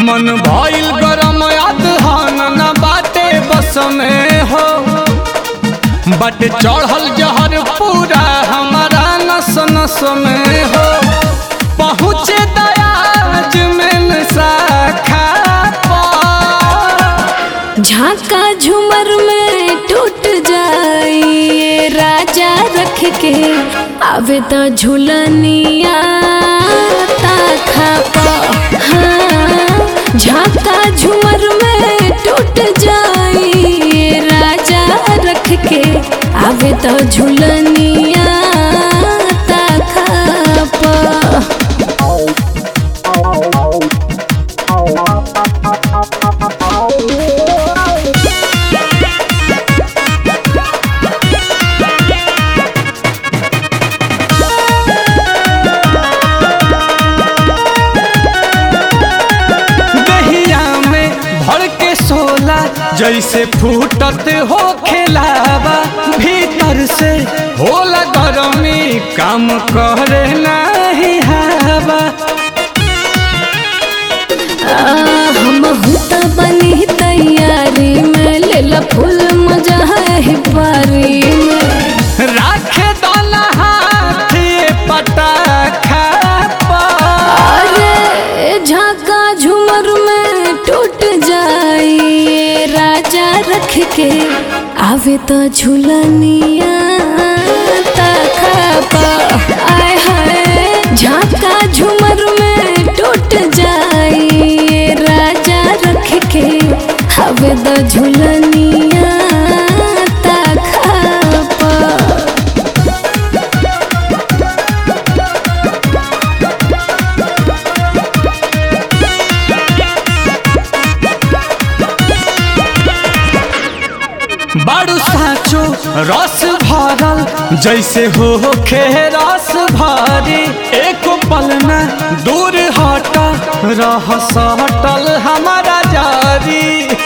मन भइल गरम अदहन न बाटे बस में हो बट चढ़ल जहर पूरा हमारा नस नस में हो पहुँचे दयाज में शाखा पर झाका झूमर में टूट जाइए राजा रख के आवे तो झूलनिया ताखा प हाँ झाका झूमर में टूट जाइए राजा रख के आवे तो झूलनिया ताखा प दहिया में भर के सोला जैसे फूटत हो खेलावा भीतर से होला गरमी काम करे नहीं हवा हम हुता बनी तैयारी में लेला फूल मजा है पारी में राखे दोला हाथ ये पटाखा पर। अरे झाका झूमर में टूट जाइए राजा रख के आवे तो झूलनिया तखा पा आय हाय झाका झूमर में टूट जाइए राजा रख के आवे तो झूलनिया तखा पा बड़ू साचो रस भरल जैसे हो खे रस भरी एक पल में दूर हट रह सटल हमारा जारी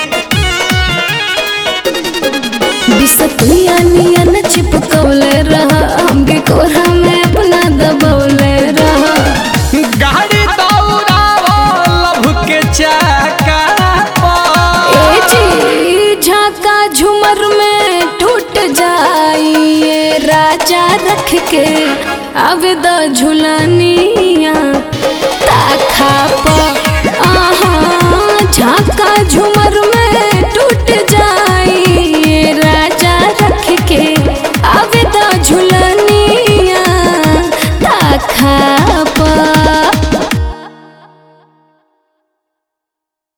बिसतुया नियन चिपकौले रहा हमके कोरा में अपना दबौले रहा गाड़ी दौड़ावो लभ के चाका पर। ए जी झाका झूमर में टूट जाइए राजा रख के आवे द झुलनिया ताखा प आहा झाका झूमर में टूट जाइए राजा रख के आवे द झुलनिया ताखा